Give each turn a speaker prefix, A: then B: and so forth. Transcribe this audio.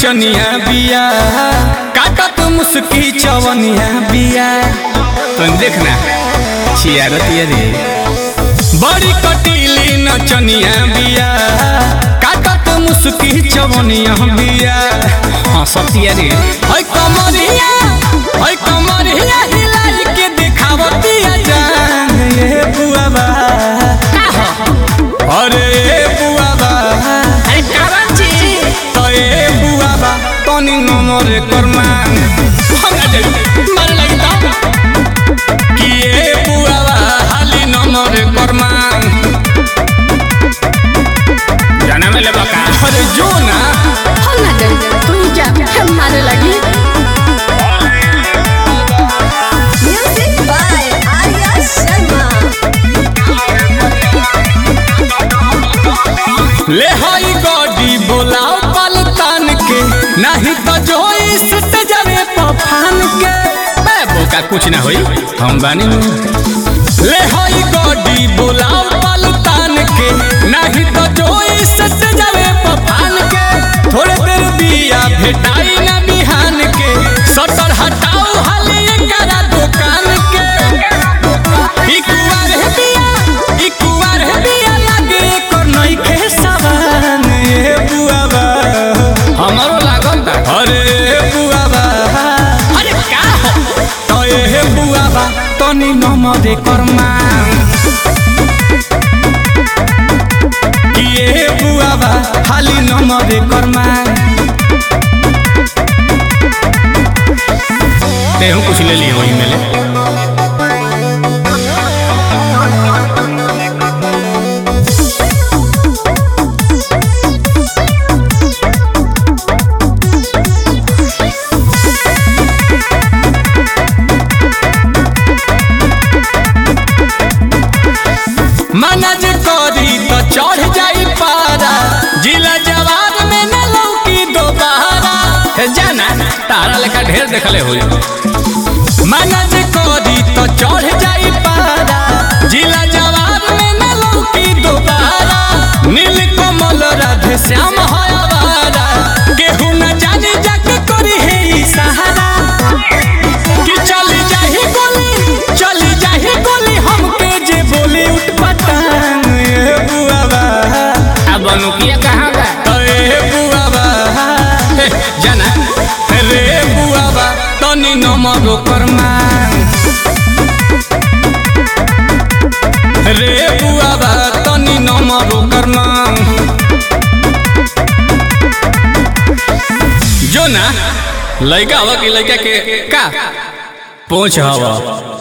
A: नचनिया बिया काटत मुस्की चवनिया बिया तुम देखना छियारतिया रे बड़ी कटीली नचनिया बिया काटत मुस्की चवनिया बिया हाँ सतिया रे है कमरिया है कमरिया हिलाई के दिखावतिया जान ये बुआबा अरे बुआबा
B: अरे कारण छी
A: तो ए बुआबा तनी नमर करमान हमरा दे मार लगी तो कि ए बुआबा हाली नमर करमान जाना में लेबा का अरे जो ना
B: हम ना डर तू जा हम मारे लगी म्यूजिक बाय आर्या शर्मा
A: ले हई गॉडी बोलाओ पलतान के नहीं तो जो इस जरे पफान के मैं बोका कुछ ना होई हम बानी नु। ले हई गॉडी बोलाओ पलतान के नहीं तो जो इस जरे पफान के थोड़े देर बिया भेटाई ना बिहान के सटर हटाओ हाले एकरा दुकान के ई कुंवर है बिया ई कुंवर है बिया लागे एकर नइखे सवान ए बुआबा हमरो लागल ता अरे बुआबा अरे का हो तो ए बुआबा तनी नमरे कर्मा कि ए बुआबा खाली नमरे कर्मा तेहू कुछ ले लिए वही में ले मनज करी तो चढ़ जाई पारा जिला जवान में न लौकी दोबारा हे जाना तारा लेखा ढेर देखले होई मनज करी तो चढ़ जाई पारा जिला जवान में न लौकी दोबारा नील कमल राधे श्याम है आवारा केहू न जाने जग करी है ई सहारा कि चली जाही गोली चली जाही गोली हमके जे बोली उठ पटान ए बुआबा अब अनुकिया कहाँ बा ए बुआबा हे, जाना रे बुआबा तनी नमरो करमान रे बुआबा तनी नमरो करमान जो ना लड़का हवा की लड़का के का पहुंच हवा